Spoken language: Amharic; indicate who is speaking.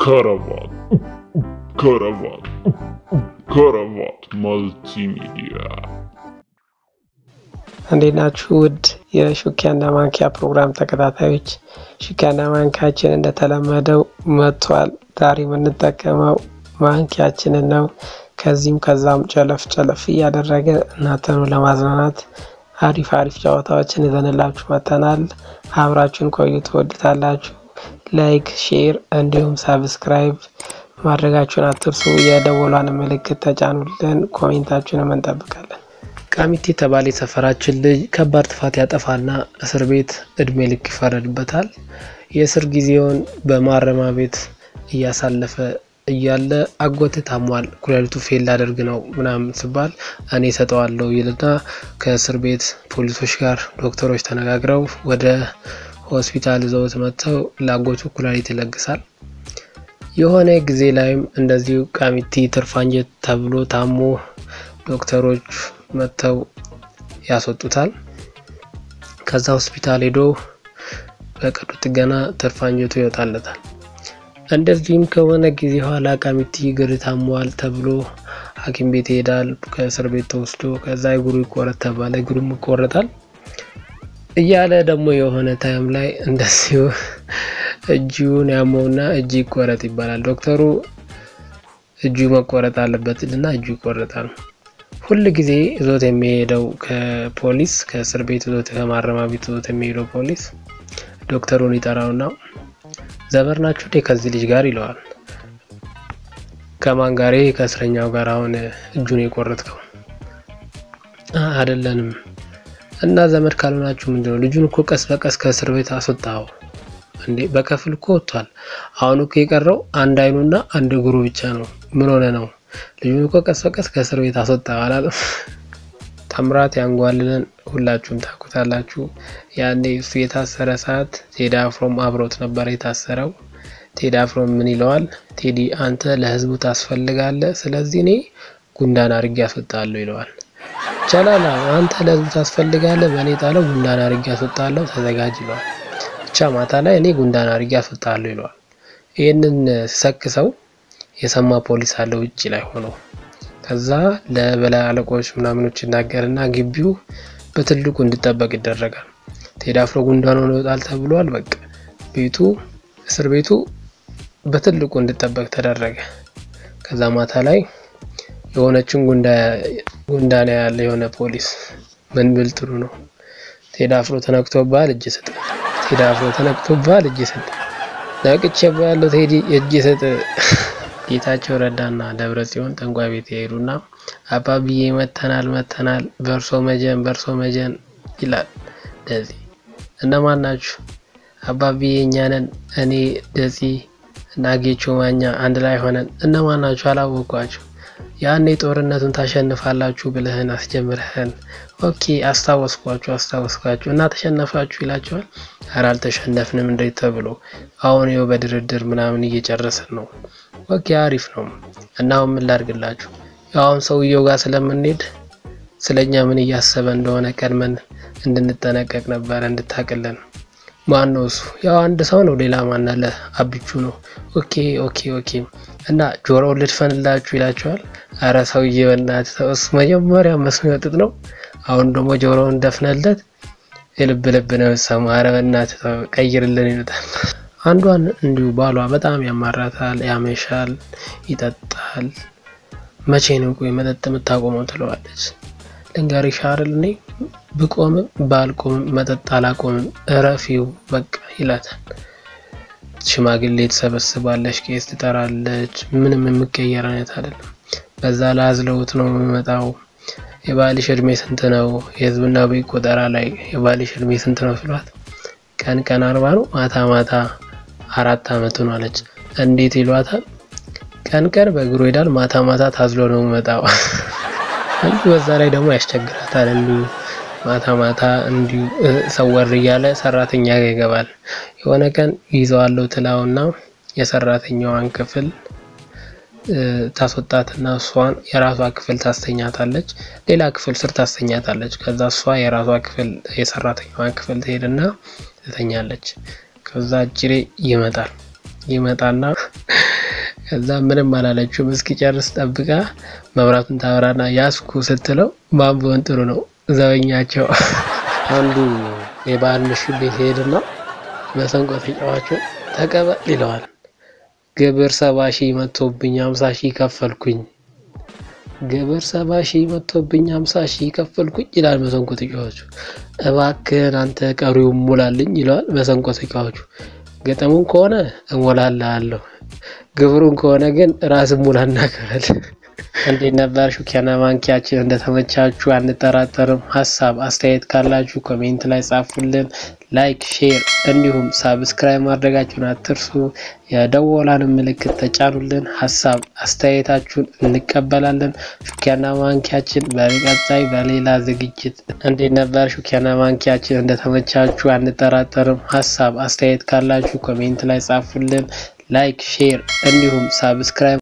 Speaker 1: ከረባት ከረባት ከረባት መልቲሚዲያ
Speaker 2: እንዴት ናችሁ? ውድ የሹኪያና ማንኪያ ፕሮግራም ተከታታዮች፣ ሹኪያና ማንኪያችን እንደተለመደው መጥቷል። ዛሬ የምንጠቀመው ማንኪያችንን ነው። ከዚህም ከዛም ጨለፍ ጨለፍ እያደረገ እናንተኑ ለማዝናናት አሪፍ አሪፍ ጨዋታዎችን ይዘንላችሁ መጥተናል። አብራችሁን ቆዩ፣ ትወዱታላችሁ። ላይክ፣ ሼር እንዲሁም ሰብስክራይብ ማድረጋችሁን አትርሱ። የደወሏን ምልክት ተጫኑልን። ኮሜንታችሁንም እንጠብቃለን። ቃሚቲ የተባለ የሰፈራችን ልጅ ከባድ ጥፋት ያጠፋና እስር ቤት እድሜ ልክ ይፈረድበታል። የእስር ጊዜውን በማረሚያ ቤት እያሳለፈ እያለ አጎት ታሟል፣ ኩላሊቱ ፌል ላደርግ ነው ምናምን ሲባል እኔ ሰጠዋለሁ ይልና ከእስር ቤት ፖሊሶች ጋር ዶክተሮች ተነጋግረው ወደ ሆስፒታል ይዘውት መጥተው ለአጎቱ ኩላሊት ይለግሳል። የሆነ ጊዜ ላይም እንደዚሁ ቃሚቲ ትርፋንጀት ተብሎ ታሞ ዶክተሮች መጥተው ያስወጡታል። ከዛ ሆስፒታል ሄዶ በቀዶ ጥገና ትርፋንጀቱ ይወጣለታል። እንደዚህም ከሆነ ጊዜ ኋላ ቃሚቲ እግር ታሟል ተብሎ ሐኪም ቤት ይሄዳል። ከእስር ቤት ተወስዶ ከዛ እግሩ ይቆረጥ ተባለ። እግሩም ይቆረጣል እያለ ደግሞ የሆነ ታይም ላይ እንደዚሁ እጁን ያመውና እጅ ይቆረጥ ይባላል። ዶክተሩ እጁ መቆረጥ አለበት እና እጁ ይቆረጣል። ሁል ጊዜ ይዞት የሚሄደው ከፖሊስ ከእስር ቤት ይዞት ከማረሚያ ቤት ይዞት የሚሄደው ፖሊስ ዶክተሩን ይጠራውና ዘመድ ናችሁ እንዴ ከዚህ ልጅ ጋር ይለዋል። ከማን ጋር? ከእስረኛው ጋር አሁን እጁን የቆረጥከው? አይደለንም። እና ዘመድ ካልሆናችሁ ምንድነው? ልጁን እኮ ቀስ በቀስ ከእስር ቤት አስወጣው እንዴ? በከፍል እኮ ወጥቷል። አሁን እኮ የቀረው አንድ አይኑና አንድ እግሩ ብቻ ነው። ምን ሆነ ነው? ልጁን እኮ ቀስ በቀስ ከእስር ቤት አስወጣው አላለም? ታምራት ያንጓልልን ሁላችሁም ታውቁታላችሁ። ያኔ እሱ የታሰረ ሰዓት ቴዲ አፍሮም አብሮት ነበር የታሰረው። ቴዲ አፍሮም ምን ይለዋል? ቴዲ አንተ ለህዝቡ ታስፈልጋለህ፣ ስለዚህ እኔ ጉንዳን አድርጌ ያስወጣለሁ ይለዋል። ቻላላ አንተ ለህዝቡ ታስፈልጋለህ፣ በእኔ ጣለው ጉንዳን አድርጌ ያስወጣለሁ፣ ተዘጋጅ ይለዋል። ብቻ ማታ ላይ እኔ ጉንዳን አድርጌ ያስወጣለሁ ይለዋል። ይህንን ሲሰክሰው የሰማ ፖሊስ አለ ውጭ ላይ ሆኖ ከዛ ለበላይ አለቆች ምናምኖች ይናገርና ግቢው በትልቁ እንዲጠበቅ ይደረጋል። ቴዲ አፍሮ ጉንዳን ሆኖ ይወጣል ተብሏል። በቃ ቤቱ እስር ቤቱ በትልቁ እንዲጠበቅ ተደረገ። ከዛ ማታ ላይ የሆነችን ጉንዳን ያለ የሆነ ፖሊስ ምን ብል ጥሩ ነው ቴዲ አፍሮ ተነክቶብሃል እጅ ስጥ፣ ቴዲ አፍሮ ተነክቶብሃል እጅ ስጥ፣ ነቅቼብሃለሁ ቴዲ እጅ ስጥ ጌታቸው ረዳና ደብረ ጽዮን ጠንቋይ ቤት የሄዱና አባብዬ መተናል መተናል በርሶ መጀን በርሶ መጀን ይላል። ደዚህ እነማን ናችሁ? አባብዬ እኛ ነን። እኔ ደጺ እና ጌቾ ማኛ አንድ ላይ ሆነን እነማን ናችሁ? አላወቋችሁ። ያኔ ጦርነቱን ታሸንፋላችሁ ብለህን አስጀምረህን። ኦኬ አስታወስኳችሁ አስታወስኳችሁ እና ተሸነፋችሁ ይላቸዋል። ኧረ አልተሸነፍንም እንዴት ተብሎ አሁን ይኸው በድርድር ምናምን እየጨረስን ነው። ኦኬ አሪፍ ነው። እና አሁን ምን ላድርግላችሁ? አሁን ሰውየው ጋር ስለምንሄድ ስለኛ ምን እያሰበ እንደሆነ ቀድመን እንድንጠነቀቅ ነበረ እንድታቅልን። ማን ነው እሱ? ያው አንድ ሰው ነው። ሌላ ማን አለ? አብቹ ነው። ኦኬ ኦኬ ኦኬ። እና ጆሮውን ልድፈንላችሁ ይላቸዋል። አረ ሰውዬ በእናትህ ተው፣ እሱ መጀመሪያ መስኖ ጥጥ ነው። አሁን ደግሞ ጆሮውን ደፍነለት የልብ ልብ ነው ሰማ። አረ በእናትህ ተው፣ ቀይርልን ይሉታል። አንዷን እንዲሁ ባሏ በጣም ያማራታል፣ ያመሻል፣ ይጠጣል። መቼ ነው ቆይ መጠጥ የምታቆመው ትለዋለች። ልንገርሽ አይደል እኔ ብቆምም ባልቆምም መጠጥ አላቆምም፣ እረፊው በቃ ይላታል። ሽማግሌ ትሰበስባለች፣ ቄስ ትጠራለች። ምንም የሚቀየር አይነት አይደለም። በዛ ላይ አዝለውት ነው የሚመጣው። የባልሽ እድሜ ስንት ነው? የህዝብና ቤት ቆጠራ ላይ የባልሽ እድሜ ስንት ነው ስሏት ቀን ቀን አርባ ነው ማታ ማታ አራት አመቱ ነው አለች። እንዴት ይሏታል? ቀን ቀን በእግሩ ሄዳል፣ ማታ ማታ ታዝሎ ነው የሚመጣው። እንዲሁ በዛ ላይ ደግሞ ያስቸግራታል። እንዲሁ ማታ ማታ እንዲሁ ሰወር እያለ ሰራተኛ ጋር ይገባል። የሆነ ቀን ይዘዋለው ትላውና የሰራተኛዋን ክፍል ታስወጣትና እሷን የራሷ ክፍል ታስተኛታለች። ሌላ ክፍል ስር ታስተኛታለች። ከዛ እሷ የራሷ ክፍል የሰራተኛዋን ክፍል ትሄድና ትተኛለች። ከዛ እጅሬ ይመጣል ይመጣና ከዛ ምንም አላለችውም። እስኪጨርስ ጠብቃ መብራቱን ታበራና ያስኩ ስትለው ማን ቢሆን ጥሩ ነው ዘበኛቸው አንዱ የባህል ምሽት ቤት ሄድና መሰንቆ ተጫዋቹን ተቀበል ይለዋል። ግብር ሰባ ሺህ መጥቶብኝ ሀምሳ ሺህ ከፈልኩኝ ግብር ሰባ ሺህ መጥቶብኝ ሀምሳ ሺህ ከፈልኩኝ ይላል መሰንቆ ተጫዋቹ። እባክህን አንተ ቀሪውን ሙላልኝ ይለዋል መሰንቆ ተጫዋቹ። ገጠሙን ከሆነ እሞላለሁ፣ ግብሩን ከሆነ ግን ራስ ሙላና ክፈል። እንዴት ነበር ሹኪያና ማንኪያችን? እንደተመቻችሁ አንጠራጠርም። ሀሳብ አስተያየት ካላችሁ ኮሜንት ላይ ጻፉልን። ላይክ፣ ሼር እንዲሁም ሳብስክራይብ ማድረጋችሁን አትርሱ። የደወላን ምልክት ተጫኑልን። ሀሳብ አስተያየታችሁን እንቀበላለን። ሹኪያና ማንኪያችን በቀጣይ በሌላ ዝግጅት። እንዴት ነበር ሹኪያና ማንኪያችን? እንደተመቻችሁ አንጠራጠርም። ሀሳብ አስተያየት ካላችሁ ኮሜንት ላይ ጻፉልን። ላይክ፣ ሼር እንዲሁም ሳብስክራይብ